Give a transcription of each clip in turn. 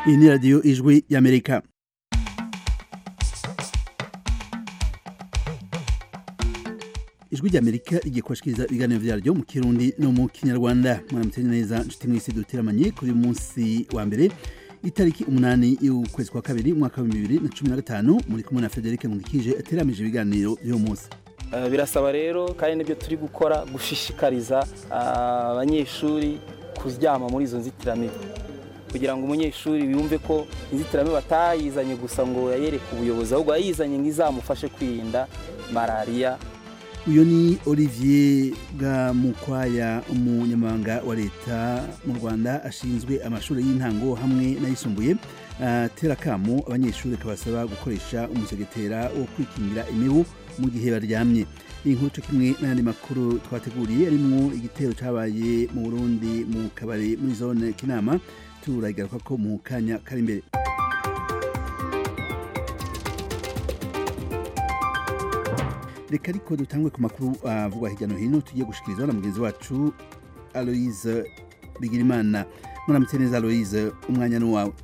iyi ni radiyo ijwi y'amerika ijwi ry'amerika rigiye kubashikiriza ibiganiro vyaryo mu kirundi no mu kinyarwanda mwaramutse neza nshuti mwese duteramanye kuri uyu munsi wa mbere itariki umunani y'ukwezi kwa kabiri umwaka wa bibiri na cumi na gatanu muri kumwe na federike nkundikije ateramije ibiganiro vy'uyu munsi Uh, birasaba rero kandi nibyo turi gukora gushishikariza uh, abanyeshuri kuryama muri izo nzitiramibu kugira ngo umunyeshuri yumve ko inzitiramibu atayizanye gusa ngo yayereke ubuyobozi ahubwo yayizanye ngo izamufashe kwirinda malariya uyu ni olivier bwamukwaya umunyamabanga wa leta mu rwanda ashinzwe amashuri y'intango hamwe n'ayisumbuye atera akamo abanyeshuri akabasaba gukoresha umusegetera wo kwikingira imibu mu gihe baryamye iyi nkuru kimwe n'ayandi makuru twateguriye arimwo igitero cyabaye mu burundi mu kabari muri zone kinama turagaruka ko mu kanya kari imbere reka ariko dutangwe ku makuru avugwa hirya no hino tugiye gushikirizwa na mugenzi wacu aloise bigirimana muramutse neza aloise umwanya ni wawe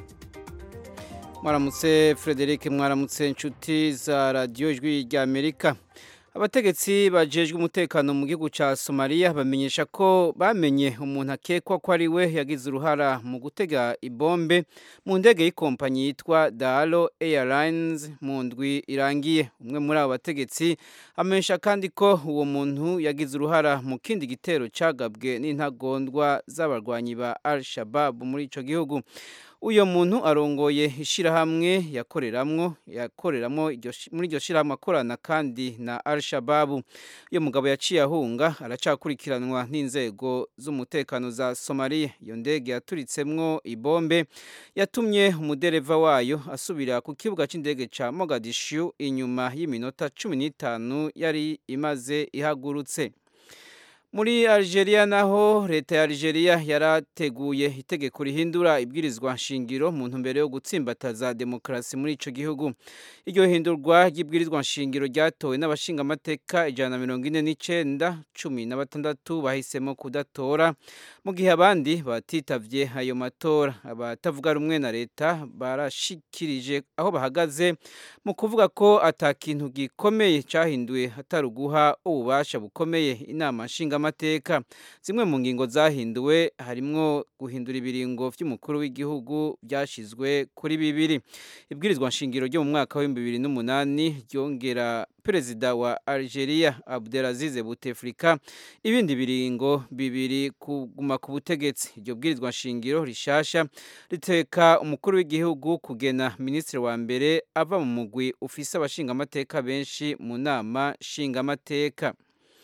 mwaramutse frederic mwaramutse inshuti za radiyo ijwi rya amerika abategetsi bajejwe umutekano mu gihugu cya somaliya bamenyesha ko bamenye umuntu akekwa ko ari we yagize uruhara mu gutega ibombe mu ndege y'ikompanyi yitwa dalo airlines mu ndwi irangiye umwe muri abo bategetsi amenyesha kandi ko uwo muntu yagize uruhara mu kindi gitero cyagabwe n'intagondwa z'abarwanyi ba al shabab muri icyo gihugu uyo muntu arongoye ishirahamwe yakoreramwo yakoreramo muri iryo shirahamwe akorana kandi na al-shababu uyo mugabo yaciye ahunga aracakurikiranwa n'inzego z'umutekano za somaliya iyo ndege yaturitsemwo ibombe yatumye umudereva wayo asubira ku kibuga cy'indege ca mogadishu inyuma y'iminota cumi n'itanu yari imaze ihagurutse muri Algeria naho leta ya Algeria yarateguye itegeko rihindura ibwirizwa nshingiro mu ntumbero yo gutsimbataza demokarasi muri ico gihugu iryo hindurwa ry'ibwirizwa nshingiro ryatowe n'abashingamateka ijana na mirongo ine n'icenda cumi na batandatu bahisemo kudatora mu gihe abandi batitavye ayo matora abatavuga rumwe na leta barashikirije aho bahagaze mu kuvuga ko ata kintu gikomeye cahinduwe atari uguha ububasha bukomeye inama nshinga amateka zimwe mu ngingo zahinduwe harimwo guhindura ibiringo by'umukuru w'igihugu byashyizwe kuri bibiri ibwirizwa nshingiro ryo mu mwaka w'ibihumbi bibiri n'umunani ryongera perezida wa Algeria Abdelaziz Bouteflika ibindi biringo bibiri kuguma ku butegetsi iryo bwirizwa nshingiro rishasha riteka umukuru w'igihugu kugena minisitiri wa mbere ava mu mugwi ufise abashingamateka benshi mu nama nshingamateka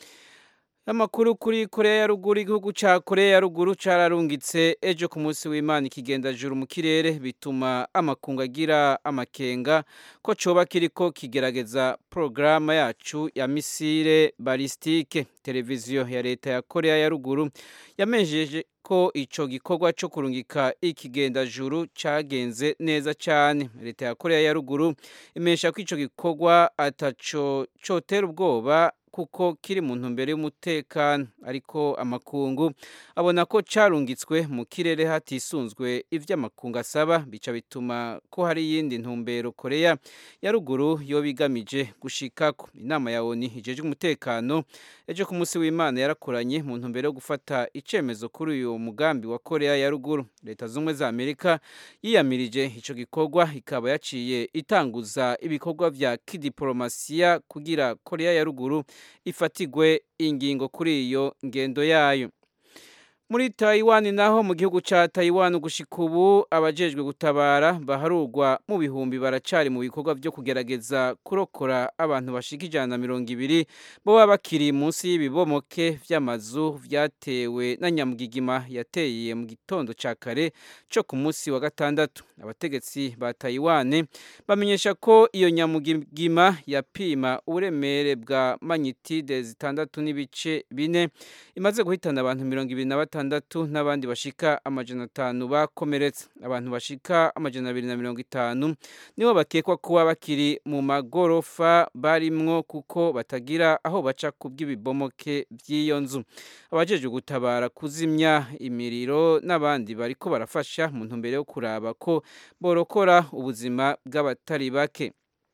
amakuru kuri korea ya ruguru igihugu ca korea ya ruguru cararungitse ejo ku munsi w'imana ikigendajuru mu kirere bituma amakungu agira amakenga ko coba kiriko kigerageza porogaramu yacu ya misile balistike televiziyo ya leta ya korea ya ruguru yamenjeje ko ico gikorwa co kurungika ikigendajuru cagenze neza cane leta ya korea ya ruguru imesha ko ico gikorwa ataco cotera ubwoba kuko kiri mu ntumbero y'umutekano ariko amakungu abona ko carungitswe mu kirere hatisunzwe ivyo amakungu asaba bica bituma ko hari iyindi ntumbero korea ya ruguru yo bigamije gushikako inama ya oni ijejwe umutekano ejo ku munsi w'imana yarakoranye mu ntumbero yo gufata icemezo kuri uyu mugambi wa korea ya ruguru leta z'ubumwe za amerika yiyamirije ico gikorwa ikaba yaciye itanguza ibikorwa vya kidiplomasiya kugira korea ya ruguru ifatigwe ingingo kuri iyo ngendo yayo muri Taiwan naho mu gihugu ca Taiwan gushika ubu abajejwe gutabara baharurwa mu bihumbi baracari mu bikorwa byo kugerageza kurokora abantu bashika ijana na mirongo ibiri boba bakiri munsi y'ibibomoke vy'amazu vyatewe na nyamugigima yateye mu gitondo ca kare co ku munsi wa gatandatu abategetsi ba Taiwan bamenyesha ko iyo nyamugigima yapima uburemere bwa magnitude zitandatu n'ibice bine imaze guhitana abantu mirongo ibiri na batanu gatandatu n'abandi bashika amajana atanu bakomeretse abantu bashika amajana abiri na mirongo itanu nibo bakekwa kuba bakiri mu magorofa barimwo kuko batagira aho baca ku bw'ibibomoke by'iyo nzu abajeje gutabara kuzimya imiriro n'abandi bariko barafasha mu ntumbero yo kuraba ko borokora ubuzima bw'abatari bake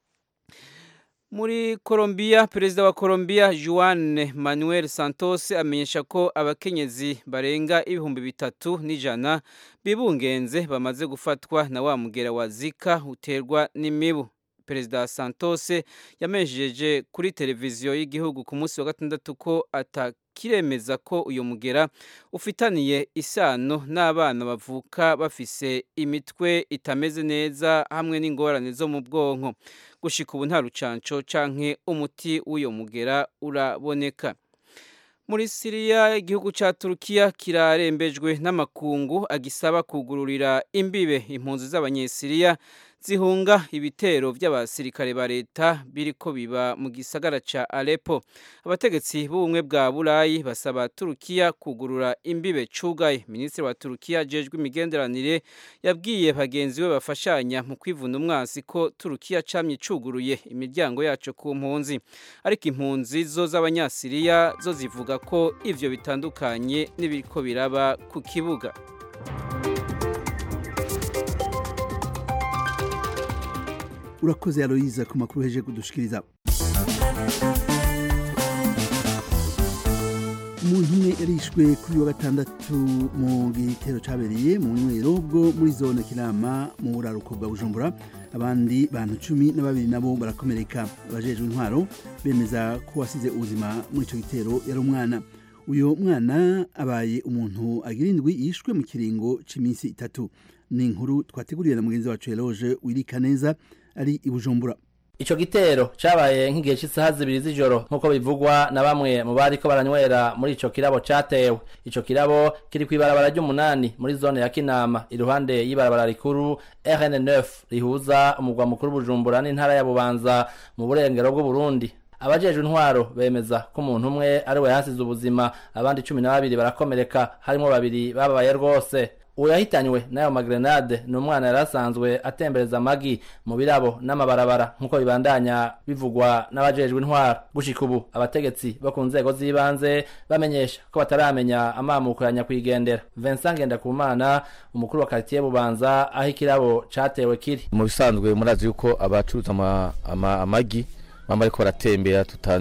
muri Colombia perezida wa Colombia Juan Manuel Santos amenyesha ko abakenyezi barenga ibihumbi bitatu n'ijana bibungenze bamaze gufatwa na wa mugera wa Zika uterwa n'imibu perezida Santos yamenyesheje kuri televiziyo y'igihugu ku munsi wa gatandatu ko atakiremeza ko uyu mugera ufitaniye isano n'abana bavuka bafise imitwe itameze neza hamwe n'ingorane zo mu bwonko gushika ubu nta rucanco canke umuti w'uyo mugera uraboneka muri siriya igihugu ca turukiya kirarembejwe n'amakungu agisaba kugururira imbibe impunzi z'abanyesiriya zihunga ibitero by'abasirikare ba leta biriko biba mu gisagara ca Aleppo abategetsi b'ubumwe bwa Burayi basaba Turukiya kugurura imbibe cugaye minisitiri wa Turukiya jejwe imigenderanire yabwiye bagenzi be bafashanya mu kwivuna umwansi ko Turukiya camye cuguruye imiryango yaco ku mpunzi ariko impunzi zo z'abanyasiriya zo zivuga ko ivyo bitandukanye n'ibiriko biraba ku kibuga urakoze aloyiza ku makuru heje kudushikiriza umuntu umwe yarishwe kuri wa gatandatu mu gitero cabereye mu nywero bwo muri zone kinama mu buraruko bwa bujumbura abandi bantu cumi na babiri nabo barakomereka abajejwe intwaro bemeza ko wasize ubuzima muri ico gitero yari umwana uyu mwana abaye umuntu agira indwi yishwe mu kiringo c'iminsi itatu ni inkuru twateguriye na mugenzi wacu Eloge wirika neza ari i Bujumbura Ico gitero cabaye nk'igihe cy'isaha zibiri z'ijoro nk'uko bivugwa na bamwe mu bariko baranywera muri ico kirabo catewe ico kirabo kiri kw'ibarabara ry'umunani muri zone ya Kinama iruhande y'ibarabara rikuru RN9 rihuza umugwa mukuru Bujumbura n'intara ya Bubanza mu burengero bw'u Burundi abajejwe intwaro bemeza ko umuntu umwe ari we yasize ubuzima abandi cumi na babiri barakomereka harimo babiri bababaye rwose uwo yahitanywe n'ayo magrenade ni umwana yari asanzwe atembereza amagi mu birabo n'amabarabara nk'uko bibandanya bivugwa n'abajejwe intwaro gushika ubu abategetsi bo ku nzego z'ibanze bamenyesha ko bataramenya amamuko ya nyakwigendera Vincent Ngendakumana umukuru wa quartier Bubanza aho ikirabo catewe kiri mu bisanzwe murazi yuko abacuruza ama, ama, amagi bama ariko baratembera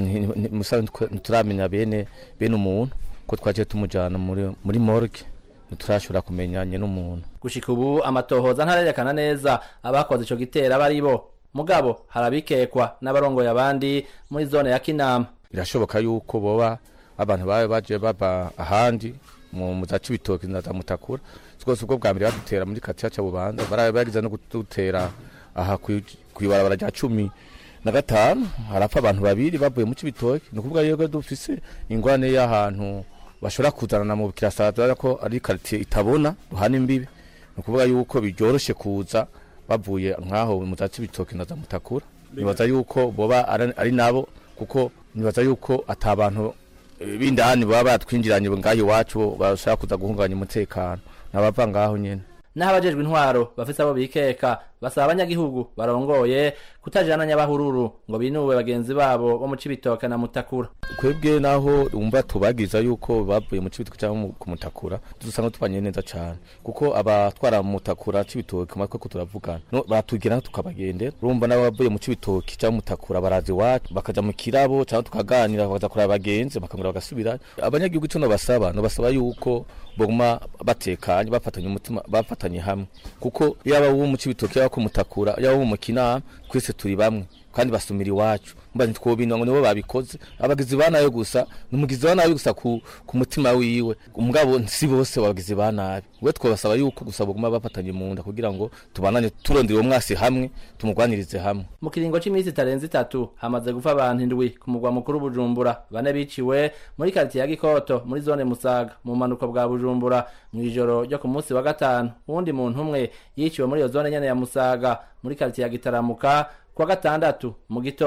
ntituramenya bene bene umuntu ko twaje tumujana muri muri morgue ntiturashobora kumenya nyene umuntu gushika ubu amatohoza ntarerekana neza abakoze ico gitero aba ari bo mugabo harabikekwa n'abarongoye abandi muri zone ya Kinama birashoboka yuko boba abantu babe baje baba ahandi mu za cibitoki na za mutakura twose ubwo bwa mbere badutera muri katiya ca bubanza barabe bariza no kudutera aha kwibarabara rya cumi na gatanu harapfa abantu babiri bavuye mu cibitoki ni ukuvuga yuko dufise ingwane y'ahantu bashobora kuzanana mu kirasazara ko ari quartier itabona duhana imbibe ni ukuvuga yuko bijoroshe kuza bavuye nkaho mu za cibitoki na za mutakura nibaza yuko boba ari nabo kuko nibaza yuko atabantu bindani baba batwinjiranye ngaho iwacu bashaka kuza guhungabanya umutekano nabava ngaho nyene naho abajejwe intwaro bafise abo bikeka basaba abanyagihugu barongoye kutajana nyabahururu ngo binuwe bagenzi babo bo mu cibitoke na mutakura kwebwe naho umva tubagiza yuko bavuye mu cibitoke cyangwa ku mutakura dusanga tubanye neza cyane kuko abatwara mu mutakura cibitoke matwe ko turavugana no batugera tukabagendera urumva nabo bavuye mu cibitoke cyangwa mutakura barazi iwacu bakaja mu kirabo cyangwa tukaganira bakaza kuraba abagenzi bakangura bagasubira abanyagihugu ico no basaba no basaba yuko boguma batekanye bafatanye umutima bafatanye hamwe kuko yaba uwo mu cibitoke yaba ku mutakura yaba uwo mu kinama twese turi bamwe kandi basumira iwacu mba ntitwobinwa ngo nibo babikoze abagizi ba nabi gusa ni umugizi wa nabi gusa ku, ku mutima wiwe umugabo si bose abagizi ba nabi we twabasaba yuko gusa baguma bafatanye mu nda kugira ngo tubanane turondera uwo mwasi hamwe tumugwanirize hamwe mu kiringo c'imisi itarenze itatu hamaze gupfa abantu indwi ku mugwa mukuru bujumbura bane biciwe muri karitiye ya gikoto muri zone musaga mu manuko bwa bujumbura mu ijoro ryo ku munsi wa gatanu uwundi muntu umwe yiciwe muri iyo zone nyene ya musaga muri karitiye ya gitaramuka kuwa gatandatu mu gitondo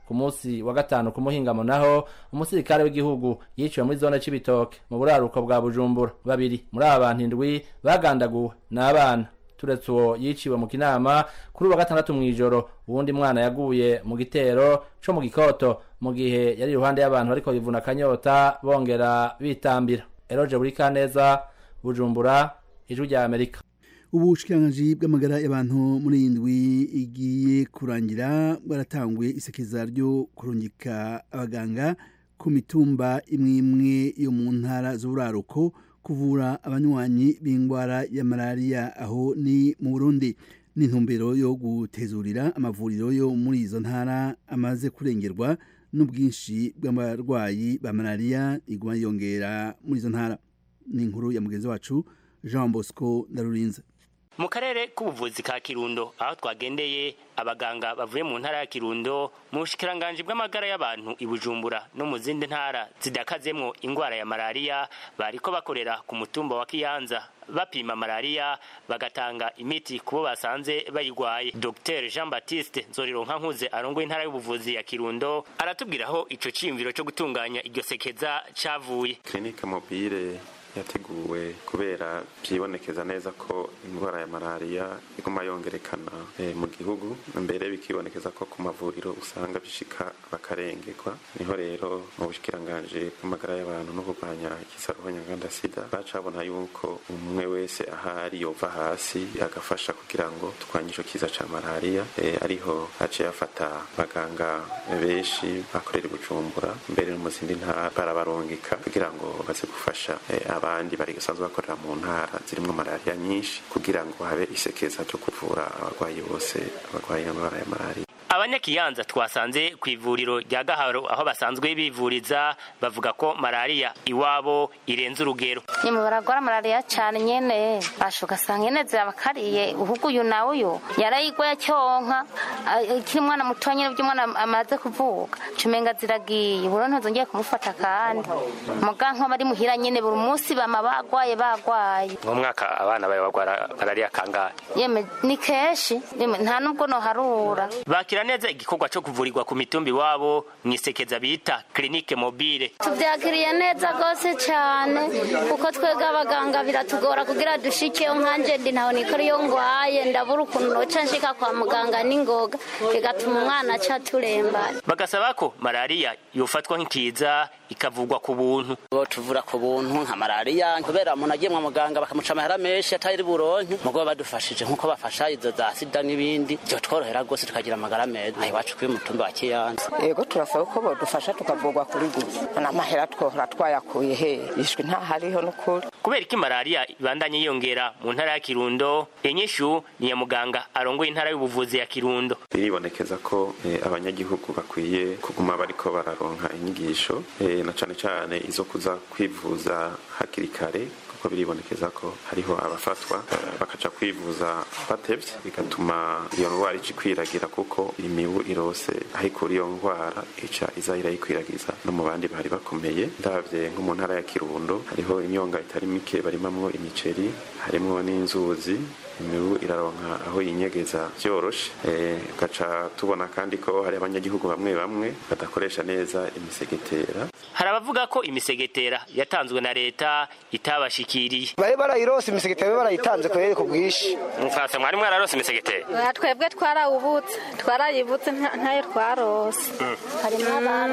ku munsi wa gatanu ku muhingamo naho umusirikare w'igihugu yiciwe muri zone c'ibitoke mu buraruko bwa bujumbura babiri muri aba bantu indwi bagandaguwe n'abana turetse uwo yiciwe mu kinama kuri uwa gatandatu mw'ijoro uwundi mwana yaguye mu gitero co mu gikoto mu gihe yari iruhande y'abantu bariko bivuna akanyota bongera bitambira eroje buri kaneza bujumbura ijwi rya amerika ubushikiranganji bw'amagara y'abantu muri iyi ndwi igiye kurangira bwaratanguye isekeza ryo kurungika abaganga ku mitumba imwe imwe yo mu ntara z'uburaruko kuvura abanywanyi b'indwara ya malariya aho ni mu burundi n'intumbero yo gutezurira amavuriro yo muri izo ntara amaze kurengerwa n'ubwinshi bw'abarwayi ba malariya iguma yiyongera muri izo ntara ni inkuru ya mugenzi wacu jean bosco ndarurinze mu karere k'ubuvuzi ka kirundo aho twagendeye abaganga bavuye mu ntara ya kirundo mu bushikiranganji bw'amagara y'abantu i bujumbura no mu zindi ntara zidakazemwo ingwara ya malariya bariko bakorera ku mutumba wa kiyanza bapima malariya bagatanga imiti kubo basanze bayigwaye dr jean baptiste nzorironka nkuze arongoye intara y'ubuvuzi ya kirundo aratubwira aho ico ciyumviro co gutunganya iryo sekeza cavuye clinique mobile yateguwe kubera byibonekeza neza ko indwara ya malariya iguma yongerekana e, mu gihugu mbere bikibonekeza ko ku mavuriro usanga bishika bakarengerwa niho rero mu bushikiranganje bw'amagara y'abantu no kurwanya ikisaruho nyanganda sida bacabona yuko umwe wese ahari yova hasi agafasha kugira ngo turwanye ico kiza ca malariya e, ariho haciye afata abaganga benshi bakorera i bujumbura mbere no mu zindi ntara barabarungika kugira ngo baze gufasha e, abandi bari basanzwe bakorera mu ntara zirimo malariya nyinshi kugira ngo habe isekeza ryo kuvura abarwayi bose abarwaye indwara ya malariya abanyakiyanza twasanze ku ivuriro rya gaharo aho basanzwe bivuriza bavuga ko malariya iwabo irenze urugero nyuma baragwara malariya cyane nyene basha ugasanga nyene zirabakariye uhugu uyu nawe uyu yarayigwa yacyonka ikiri umwana muto nyene by'umwana amaze kuvuka cumenga ziragiye buro ntazongeye kumufata kandi muga nk'abari muhira nyene buri munsi bama bagwaye bagwaye mu mwaka abana bawe bagwara malariya kangahe yeme ni kenshi yeme nta nubwo noharura bakira neza igikorwa cyo kuvurirwa ku mitumba iwabo mu isekeza bita clinique mobile tubyakiriye neza rwose cyane kuko twebwe abaganga biratugora kugira dushikeyo nkanje ndi ntaho nikora iyo ngwaye ndabura ukuntu noca nshika kwa muganga n'ingoga bigatuma umwana aca turembana bagasaba ko malariya yofatwa nk'ikiza ikavugwa ku buntu bo tuvura ku buntu nka malariya kubera umuntu agiye mu muganga bakamuca amahera menshi atari buronke mugo badufashije nk'uko bafasha izo za sida n'ibindi byo tworohera rwose tukagira amagara meza aho iwacu kuri mutumba wa kiyanza yego turasaba ko bodufasha tukavugwa kuri gusa n'amahera twohora twayakuye he ishwi ntahariho n'ukuri kubera ko malariya ibandanye yiyongera mu ntara ya kirundo inyishu ni ya muganga arongoye intara y'ubuvuzi ya kirundo biribonekeza ko eh, abanyagihugu bakwiye kuguma bariko bararonka inyigisho eh, na cane cane izo kuza kwivuza hakiri kare kuko biribonekeza ko hariho abafatwa eh, bakaca kwivuza batevye bigatuma iyo ndwara ica ikwiragira kuko imibu irose aho ikura iyo ndwara ica iza irayikwiragiza no mu bandi bari bakomeye ndavye nko mu ntara ya kirundo hariho imyonga itari mike barimamwo imiceri harimwo n'inzuzi imibu iraronka aho yinyegeza vyoroshe gaca tubona kandi ko hari abanyagihugu bamwe bamwe badakoresha neza imisegetera hari abavuga ko imisegetera yatanzwe na leta itabashikiriye bari barayirose imisegetera barayitanze kubera ku bwinshi mufase mwari mwararose imisegetera twebwe twarawubutse twarayibutse ntayo twarose harimo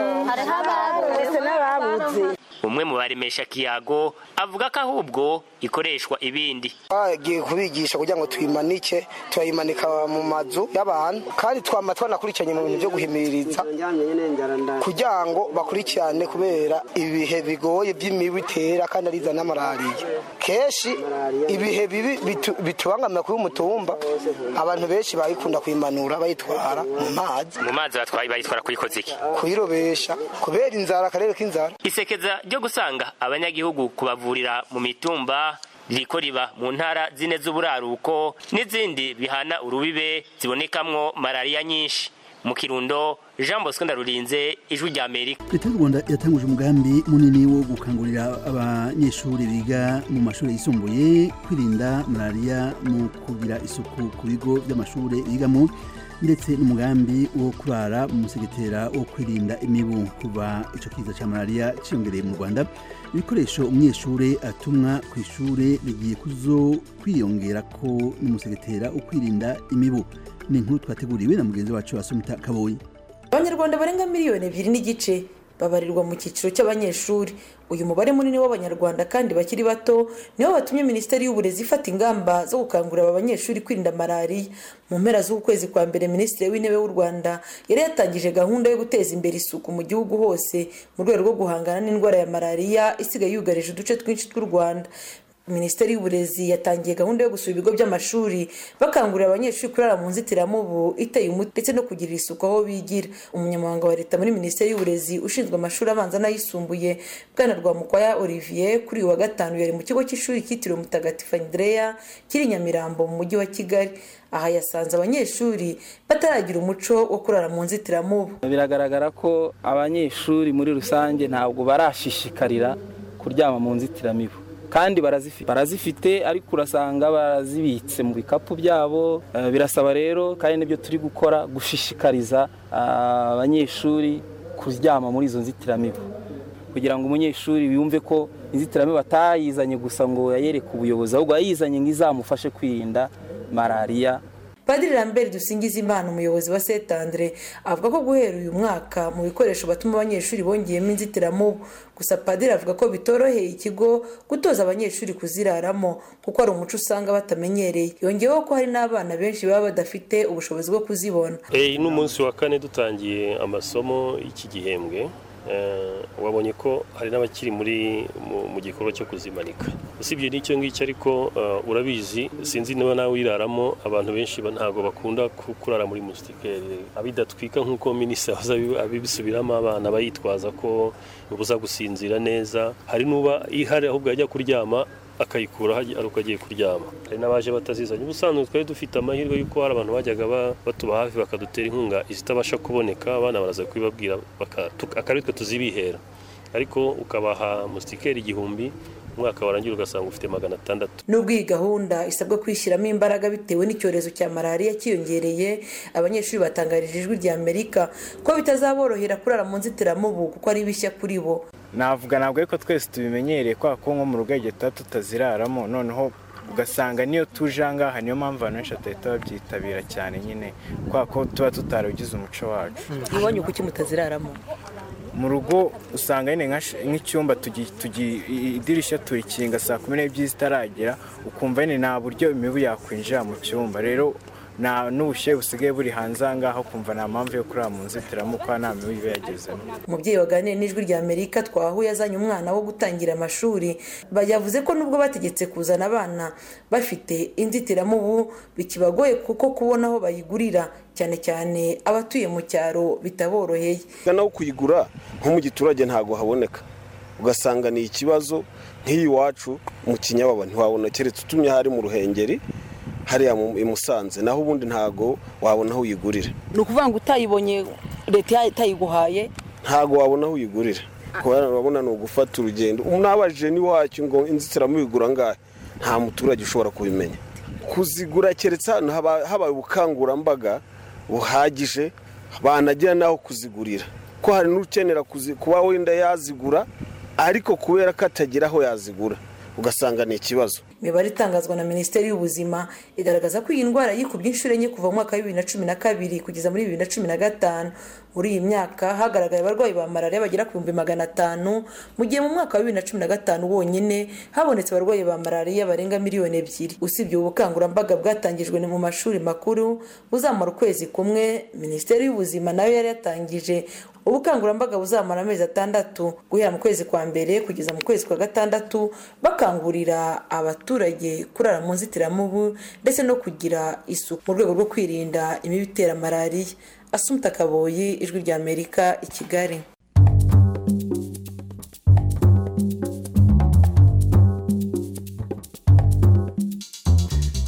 abarose n'ababuze umwe mu baremesha kiyago avuga ko ahubwo ikoreshwa ibindi bagiye kubigisha kugira ngo tuyimanike turayimanika mu mazu y'abantu kandi twama twanakurikiranye mu bintu byo guhimiririza kugira ngo bakurikirane kubera ibihe bigoye by'imibu itera kandi ariza na malariya kenshi ibihe bibi bitubangamira kuri umutumba abantu benshi bayikunda kuyimanura bayitwara mu mazi mu mazi batwaye bayitwara kuyikoza iki kuyirobesha kubera inzara akarere k'inzara isekeza ryo gusanga abanyagihugu kubavurira mu mitumba ririko riba mu ntara zine z'uburaruko n'izindi bihana urubibe zibonekamwo malariya nyinshi mu kirundo jean bosco ndarurinze ijwi rya amerika leta y'u rwanda yatanguje umugambi munini wo gukangurira abanyeshuri biga mu mashuri yisumbuye kwirinda malariya mu kugira isuku ku bigo by'amashuri bigamo ndetse n'umugambi wo kurara mu musegetera wo kwirinda imibu kuva ico kiza ca malariya ciyongereye mu rwanda ibikoresho umunyeshure atumwa ku ishure bigiye kuzo kwiyongera ko n'umusegetera wo kwirinda imibu ni inkuru twateguriwe na mugenzi wacu asumita kaboyi abanyarwanda barenga miliyoni ebyiri n'igice babarirwa mu cyiciro cy'abanyeshuri uyu mubare munini w'abanyarwanda kandi bakiri bato nibo batumye minisiteri y'uburezi ifata ingamba zo gukangurira aba banyeshuri kwirinda malariya mu mpera z'uku kwezi kwa mbere minisitiri w'intebe w'u rwanda yari yatangije gahunda yo guteza imbere isuku mu gihugu hose mu rwego rwo guhangana n'indwara ya malariya isigaye yugarije uduce twinshi tw'u rwanda minisiteri y'uburezi yatangiye gahunda yo gusura ibigo by'amashuri bakangurira abanyeshuri kurara mu nzitiramubu iteye umuti ndetse no kugirira isuku aho bigira umunyamabanga wa leta muri minisiteri y'uburezi ushinzwe amashuri abanza n'ayisumbuye bwana rwamukwaya olivier kuri uyu wa gatanu yari mu kigo cy'ishuri cyitiriwe mutagatifu andreya kiri i nyamirambo mu mujyi wa kigali aha yasanze abanyeshuri bataragira umuco wo kurara mu nzitiramubu biragaragara ko abanyeshuri muri rusange ntabwo barashishikarira kuryama mu nzitiramibu kandi barazifite ariko urasanga barazibitse mu bikapu byabo birasaba rero kandi nibyo turi gukora gushishikariza abanyeshuri kuryama muri izo nzitiramibu kugira ngo umunyeshuri yumve ko inzitiramibu atayizanye gusa ngo yayereke ubuyobozi ahubwo yayizanye ngo izamufashe kwirinda malariya padiri lambert dusingiza imana umuyobozi wa setandre avuga ko guhera uyu mwaka mu bikoresho batuma abanyeshuri bongeyemo inzitiramubu gusa padiri avuga ko bitoroheye ikigo gutoza abanyeshuri kuziraramo kuko ari umuco usanga batamenyereye yongeyeho ko hari n'abana benshi baba badafite ubushobozi bwo kuzibona iyi ni umunsi wa kane dutangiye amasomo y'iki gihembwe wabonye ko hari n'abakiri muri mu gikorwa cyo kuzimanika usibye n'icyo ngicyo ariko urabizi sinzi niba nawe wiraramo abantu benshi ntabwo bakunda kurara muri musitikeri abidatwika nk'uko minisitiri abibisubiramo abana bayitwaza ko bibuza gusinzira neza hari n'uba ihari ahubwo yajya kuryama akayikura ari uko agiye kuryama hari n'abaje batazizanye ubusanzwe twari dufite amahirwe y'uko hari abantu bajyaga batuba hafi bakadutera inkunga izitabasha kuboneka abana baraza kubibabwira akaritwe tuzibihera ariko ukabaha musitikeri igihumbi umwaka warangira ugasanga ufite magana atandatu nubwo iyi gahunda isabwa kwishyiramo imbaraga bitewe n'icyorezo cya malariya cyiyongereye abanyeshuri batangarije ijwi rya amerika ko bitazaborohera kurara mu nzitiramubu kuko ari bishya kuri bo navuga ntabwo ariko twese tubimenyereye kubera ko nko mu rugo tuba tutaziraramo noneho ugasanga niyo tuje ahangaha niyo mpamvu abantu benshi batahita babyitabira cyane nyine kubera ko tuba tutarabigize umuco wacu iwanyu kuki mutaziraramo mu rugo usanga nyine nk'icyumba idirishya turikinga saa kumi n'ebyiri zitaragera ukumva nyine nta buryo imibu yakwinjira mu cyumba rero nta n'ubushyuhe busigaye buri hanze aha ngaha ukumva nta mpamvu yo kurara mu nzitiramubu kuko nta mibu iba yagezemo umubyeyi waganiriye n'ijwi rya amerika twahuye azanye umwana wo gutangira amashuri yavuze ko nubwo bategetse kuzana abana bafite inzitiramubu bikibagoye kuko kubona aho bayigurira cyane cyane abatuye mu cyaro bitaboroheye naho kuyigura nko mu giturage ntabwo haboneka ugasanga ni ikibazo nk'iyi iwacu mu kinyababa ntiwabona keretse utumye hari mu ruhengeri hariya i musanze naho ubundi ntabwo wabona aho uyigurira ni ukuvuga ngo utayibonye leta itayiguhaye ntabwo wabona aho uyigurira kubera urabona ni ugufata urugendo unabajije n'iwacyo ngo inzitiramubu igura angahe nta muturage ushobora kubimenya kuzigura keretse hano habaye ubukangurambaga buhagije banagira n'aho kuzigurira ko hari n'ukenera kuba wenda yazigura ariko kubera ko atagira aho yazigura ugasanga ni ikibazo imibare itangazwa na minisiteri y'ubuzima igaragaza ko iyi ndwara yikubye inshuro enye kuva mu mwaka wa bibiri na cumi na kabiri kugeza muri bibiri na cumi na gatanu muri iyi myaka hagaragaye abarwayi ba malariya bagera ku bihumbi magana atanu mu gihe mu mwaka wa bibiri na cumi na gatanu wonyine habonetse abarwayi ba malariya barenga miliyoni ebyiri usibye ubu bukangurambaga bwatangijwe mu mashuri makuru buzamara ukwezi kumwe minisiteri y'ubuzima nayo yari yatangije ubukangurambaga buzamara amezi atandatu guhera mu kwezi kwa mbere kugeza mu kwezi kwa gatandatu bakangurira abaturage kurara mu nzitiramubu ndetse no kugira isuku mu rwego rwo kwirinda imibu itera malariya asumta kaboyi ijwi rya amerika i kigali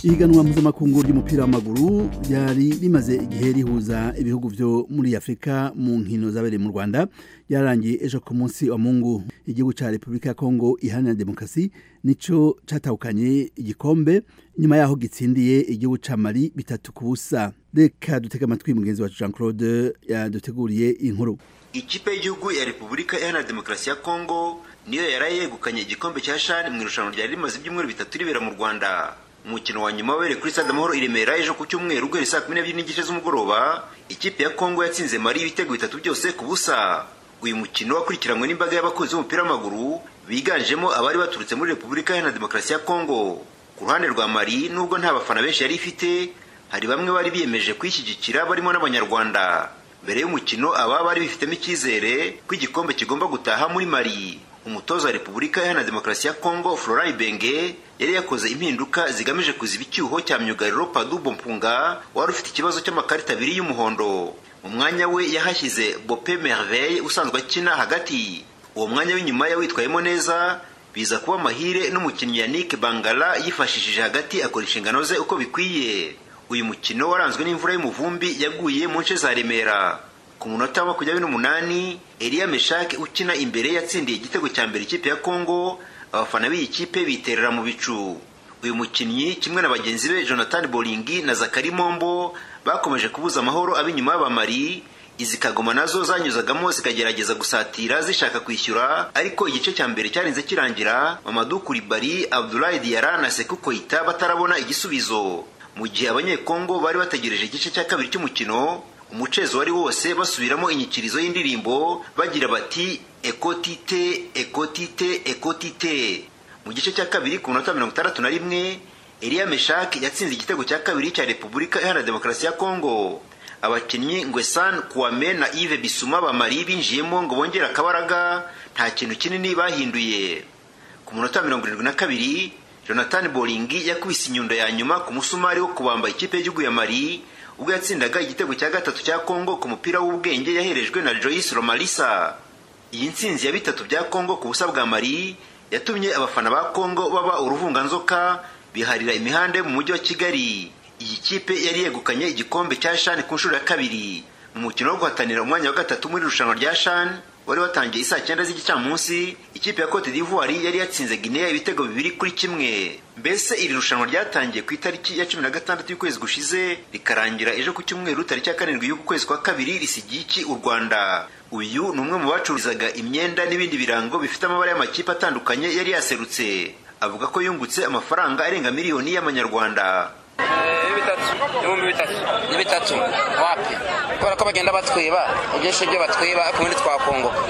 ihiganwa mpuzamakungu ry'umupira w'amaguru ryari rimaze igihe rihuza ibihugu byo muri afurika mu nkino zabereye mu rwanda ryarangiye ejo ku munsi wa mungu igihugu cya repubulika ya kongo iharanira demokarasi nicyo cyatahukanye igikombe nyuma yaho gitsindiye igihugu cya mari bitatu ku busa reka dutege amatwi mugenzi wacu jean claude yaduteguriye inkuru ikipe y'igihugu ya repubulika iharanira demokarasi ya kongo niyo yari yegukanye igikombe cya shani mu irushanwa ryari rimaze ibyumweru bitatu ribera mu rwanda umukino wa nyuma wabereye kuri stade amahoro i remera ejo ku cyumweru guhera saa kumi n'ebyiri n'igice z'umugoroba ikipe ya kongo yatsinze mari ibitego bitatu byose ku busa uyu mukino wakurikiranywe n'imbaga y'abakunzi b'umupira w'amaguru biganjemo abari baturutse muri repubulika iharanira demokarasi ya kongo ku ruhande rwa mari nubwo nta bafana benshi yari ifite hari bamwe bari biyemeje kuyishyigikira barimo n'abanyarwanda mbere y'umukino aba bari bifitemo icyizere ko igikombe kigomba gutaha muri mari umutoza wa repubulika iharanira demokarasi ya kongo florent ibenge yari yakoze impinduka zigamije kuziba icyuho cya myugariro padubo mpunga wari ufite ikibazo cy'amakarita abiri y'umuhondo mu mwanya we yahashyize bope merveille usanzwe akina hagati uwo mwanya w'inyuma yawitwayemo neza biza kuba amahire n'umukinnyi yannick bangala yifashishije hagati akora inshingano ze uko bikwiye uyu mukino waranzwe n'imvura y'umuvumbi yaguye mu nce za remera ku munota wa makumyabiri n'umunani eliya meshake ukina imbere yatsindiye igitego cya mbere ikipe ya kongo abafana b'iyi kipe biterera mu bicu uyu mukinnyi kimwe na bagenzi be jonathan bolingi na zakari mombo bakomeje kubuza amahoro ab'inyuma y'abamari izi kagoma nazo zanyuzagamo zikagerageza gusatira zishaka kwishyura ariko igice cya mbere cyarinze kirangira mamadu kuribari abdulayi diyara na seku koita batarabona igisubizo mu gihe abanyekongo bari bategereje igice cya kabiri cy'umukino umucezo wari wose basubiramo inyikirizo y'indirimbo bagira bati ekotite ekotite ekotite mu gice cya kabiri ku minota mirongo itandatu na rimwe eliya meshaki yatsinze igitego cya kabiri cya repubulika iharanira demokarasi ya kongo abakinnyi ngwesan kuwame na ive bisuma bamari binjiyemo ngo bongere akabaraga nta kintu kinini bahinduye ku munota mirongo irindwi na kabiri jonathan bolingi yakubise inyundo ya nyuma ku musumari wo kubamba ikipe y'igihugu ya mari ubwo yatsindaga igitego cya gatatu cya kongo ku mupira w'ubwenge yaherejwe na joyce romalisa iyi ntsinzi ya bitatu bya kongo ku busa bwa mari yatumye abafana ba kongo baba uruvunganzoka biharira imihanda yo mu mujyi wa kigali iyi kipe yari yegukanye igikombe cya shani ku nshuro ya kabiri mu mukino wo guhatanira umwanya wa gatatu muri irushanwa rya shani wari watangiye isaa cyenda z'igicamunsi ikipe ya cote d'ivoire yari yatsinze guinea ibitego bibiri kuri kimwe mbese iri rushanwa ryatangiye ku itariki ya cumi na gatandatu y'ukwezi gushize rikarangira ejo ku cyumweru tariki ya karindwi y'uku kwezi kwa kabiri risigiye iki u rwanda uyu ni umwe mu bacururizaga imyenda n'ibindi birango bifite amabara y'amakipe atandukanye yari yaserutse avuga ko yungutse amafaranga arenga miliyoni y'amanyarwanda bitatu ibihumbi bitatu ni bitatu wapi kubera ko bagenda batwiba ibyinshi byo batwiba ariko ubundi twakongoka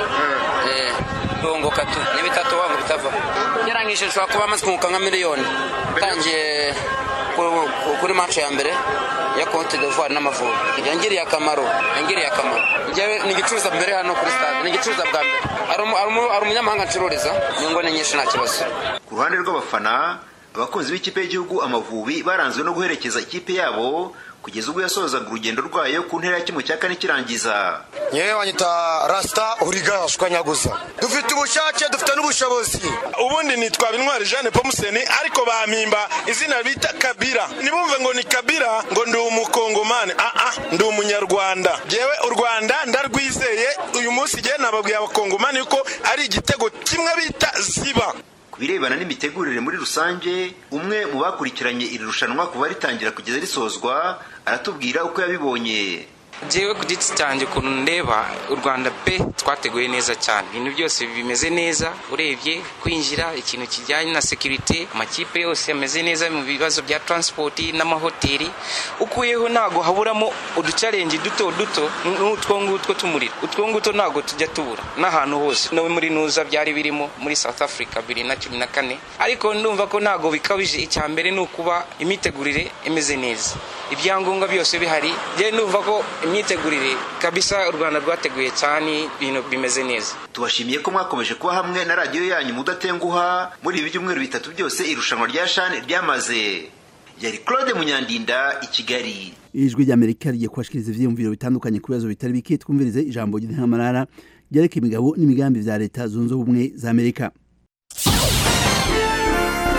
kongoka tu ni bitatu wangu bitava geranyije nshobora kuba amaze kunguka nka miliyoni utangiye kuri mace ya mbere ya Cote d'Ivoire n'Amavubi yangiriye akamaro yangiriye akamaro njyewe ni igicuruza mbere hano kuri stade ni igicuruza bwa mbere hari umunyamahanga ncururiza inyungu ni nyinshi nta kibazo ku ruhande rw'abafana abakunzi b'ikipe y'igihugu amavubi baranzwe no guherekeza ikipe yabo kugeza ubwo yasozaga urugendo rwayo ku ntera ya kimwe cya kane kirangiza nyewe wanyita rasita uriga shwanyaguza dufite ubushake dufite n'ubushobozi ubundi nitwa intwari jeanne pomuseni ariko bampimba izina bita kabira ntibumve ngo ni kabira ngo ndi umukongomani aa ndi umunyarwanda ngewe u rwanda ndarwizeye uyu munsi igihe nababwiye abakongomani yuko ari igitego kimwe bita ziba ku birebana n'imitegurire muri rusange umwe mu bakurikiranye iri rushanwa kuva ritangira kugeza risozwa aratubwira uko yabibonye njyewe ku giti cyanjye ukuntu ndeba u rwanda pe twateguye neza cyane ibintu byose bimeze neza urebye kwinjira ikintu kijyanye na sekirite amakipe yose ameze neza mu bibazo bya taransipoti n'amahoteli ukuyeho ntabwo haburamo uducarengi duto duto n'utwo ngutwo tumuriro utwo ngutwo ntabwo tujya tubura n'ahantu hose no muri nuza byari birimo muri south africa bibiri na cumi na kane ariko ndumva ko ntabwo bikabije icya mbere ni ukuba imitegurire imeze neza ibyangombwa byose bihari njyewe ndumva ko imyitegurire kabisa u rwanda rwateguye cyane ibintu bimeze neza tubashimiye ko mwakomeje kuba hamwe na radiyo yanyu mudatenguha muri ibi byumweru bitatu byose irushanwa rya shani ryamaze yari claude munyandinda i kigali ijwi ry'amerika rigiye kubashikiriza ivyiyumviro bitandukanye ku bibazo bitari bike twumvirize ijambo ry'intamarara ryerekeye imigabo n'imigambi vya leta zunze ubumwe za amerika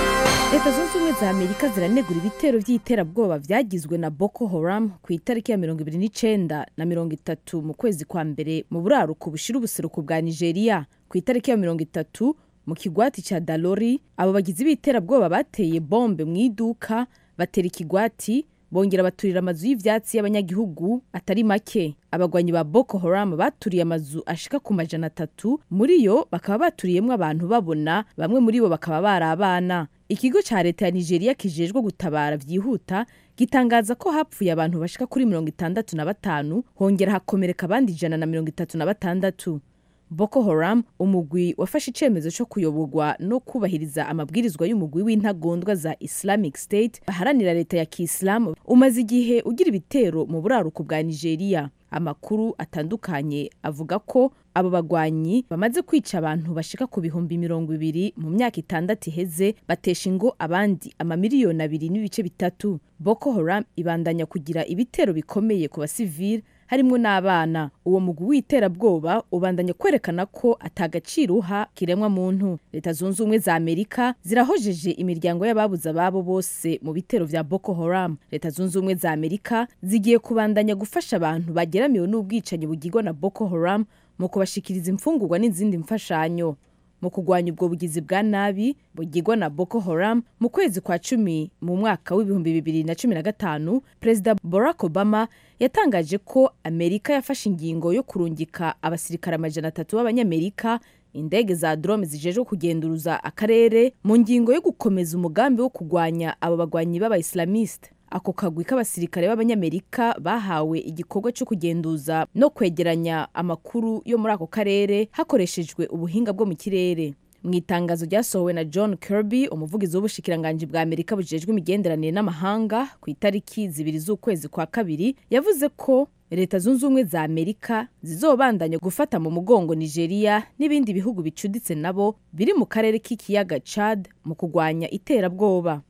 leta zunze ubumwe za amerika ziranegura ibitero by'iterabwoba byagizwe na boko haram ku itariki ya mirongo ibiri n'icenda na mirongo itatu mu kwezi kwa mbere mu buraruko bushira ubuseruko bwa nigeria ku itariki ya mirongo itatu mu kigwati cya dalori abo bagizi b'iterabwoba bateye bombe mu iduka batera ikigwati bongera baturira amazu y'ivyatsi y'abanyagihugu atari make abagwanyi ba boko haram baturiye amazu ashika ku majana atatu muri yo bakaba baturiyemwo abantu babona bamwe muri bo bakaba bari abana ikigo ca leta ya nigeria kijejwe gutabara vyihuta gitangaza ko hapfuye abantu bashika kuri mirongo itandatu na batanu hongera hakomereka abandi ijana na mirongo itatu na batandatu boko haram umugwi wafashe icemezo cyo kuyoborwa no kubahiriza amabwirizwa y'umugwi w'intagondwa za islamic state baharanira leta ya kiislamu umaze igihe ugira ibitero mu buraruko bwa nigeria amakuru atandukanye avuga ko abo bagwanyi bamaze kwica abantu bashika ku bihumbi mirongo ibiri mu myaka itandatu iheze batesha ingo abandi amamiliyoni abiri n'ibice bitatu boko haram ibandanya kugira ibitero bikomeye ku basivili harimo n'abana uwo mugwi w'iterabwoba ubandanya kwerekana ko atagaciro uha kiremwa muntu leta zunze ubumwe za amerika zirahojeje imiryango y'ababuze ababo bose mu bitero vya boko haram leta zunze ubumwe za amerika zigiye kubandanya gufasha abantu bageramiwe n'ubwicanyi bugirwa na boko haram mu kubashikiriza imfungurwa n'izindi mfashanyo mu kurwanya ubwo bugizi bwa nabi bugirwa na boko haram mu kwezi kwa cumi mu mwaka w'ibihumbi bibiri na cumi na gatanu perezida barack obama yatangaje ko amerika yafashe ingingo yo kurungika abasirikare amajana atatu b'abanyamerika indege za drone zijejwe kugenduruza akarere mu ngingo yo gukomeza umugambi wo kurwanya abo bagwanyi b'abaislamiste ako kagwi k'abasirikare b'abanyamerika bahawe igikorwa cyo kugenduza no kwegeranya amakuru yo muri ako karere hakoreshejwe ubuhinga bwo mu kirere mu itangazo ryasohowe na john kirby umuvugizi w'ubushikiranganji bwa amerika bujejwe imigenderanire n'amahanga ku itariki zibiri z'ukwezi kwa kabiri yavuze ko leta zunze ubumwe za amerika zizobandanya gufata mu mugongo nigeria n'ibindi bihugu bicuditse nabo biri mu karere k'ikiyaga chad mu kurwanya iterabwoba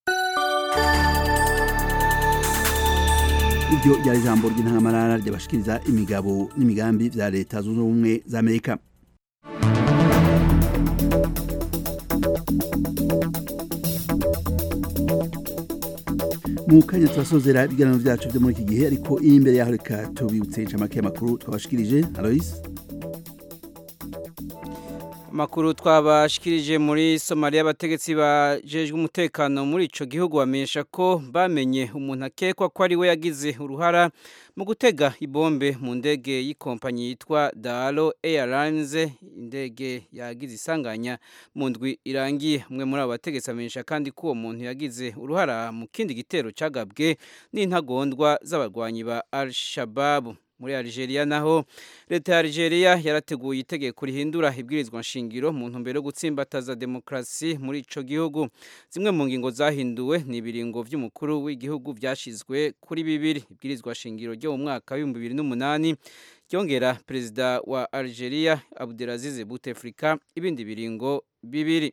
iryo ryari ijambo ry'intangamarara ryabashikiriza imigabo n'imigambi vya leta zunze ubumwe za amerika mu kanya turasozera ibiganiro vyacu vyo muri iki gihe ariko imbere yaho reka tubibutse incamake y'amakuru twabashikirije alois amakuru twabashikirije muri somaliya abategetsi bajejwe umutekano muri ico gihugu bamenyesha ko bamenye umuntu akekwa ko ari we yagize uruhara mu gutega ibombe mu ndege y'ikompanyi yitwa dalo airlines indege yagize isanganya mu ndwi irangiye umwe muri abo bategetsi amenyesha kandi ko uwo muntu yagize uruhara mu kindi gitero cagabwe n'intagondwa z'abarwanyi ba al shababu muri Algeria naho leta ya Algeria yarateguye itegeko rihindura ibwirizwa nshingiro mu ntumbero yo gutsimbataza demokrasi muri ico gihugu zimwe mu ngingo zahinduwe ni ibiringo vy'umukuru w'igihugu vyashizwe kuri bibiri ibwirizwa nshingiro ryo mu mwaka wa 2008 ryongera perezida wa Algeria Abdelaziz Bouteflika ibindi biringo bibiri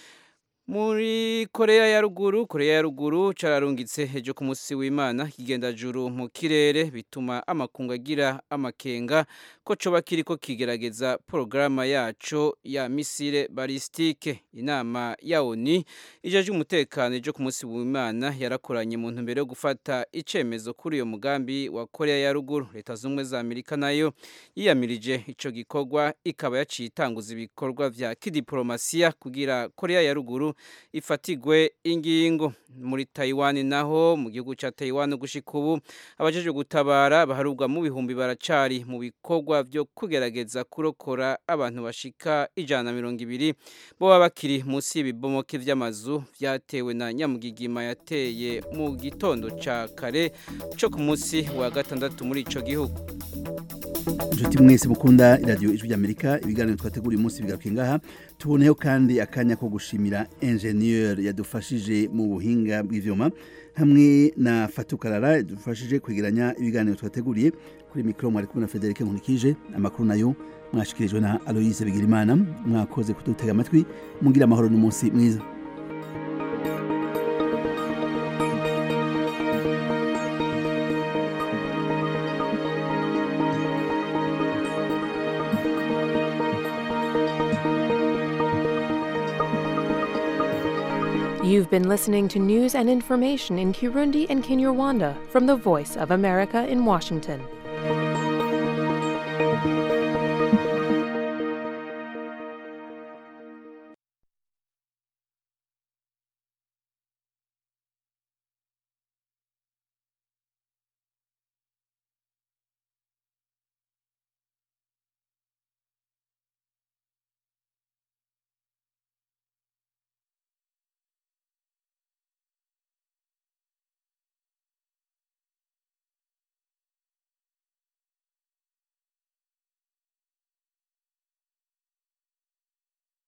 muri korea ya ruguru korea ya ruguru cararungitse hejo ku musi w'imana kigendajuru mu kirere bituma amakungu agira amakenga ko coba kiriko kigerageza porogaramu yaco ya misile balistike inama ya oni ijeje umutekano ejo ku musi w'imana yarakoranye mu ntumbero yo gufata icemezo kuri uyo mugambi wa korea ya ruguru leta z'ubumwe za amerika nayo yiyamirije ico gikorwa ikaba yaciye itanguza ibikorwa vya kidiplomasiya kugira korea ya ruguru ifatigwe ingingo muri Taiwan naho mu gihugu ca Taiwan gushika ubu abajeje gutabara baharubwa mu bihumbi baracari mu bikorwa vyo kugerageza kurokora abantu bashika ijana na mirongo ibiri boba bakiri munsi y'ibibomoke vy'amazu vyatewe na nyamugigima yateye mu gitondo ca kare co ku munsi wa gatandatu muri ico gihugu inshuti mwese mukunda iradiyo ijwi ry'amerika ibiganiro twateguriye umunsi bigaruke ngaha tuboneyeho kandi akanya ko gushimira enjeniyeri yadufashije mu buhinga bw'ivyuma hamwe na fatukarara yadufashije kwegeranya ibiganiro twateguriye kuri mikoro mwari kumwe na federike nkunikije amakuru nayo mwashikirijwe na aloyise bigirimana mwakoze kudutega amatwi mugira amahoro n'umunsi mwiza You've been listening to news and information in Kirundi and Kinyarwanda from the Voice of America in Washington.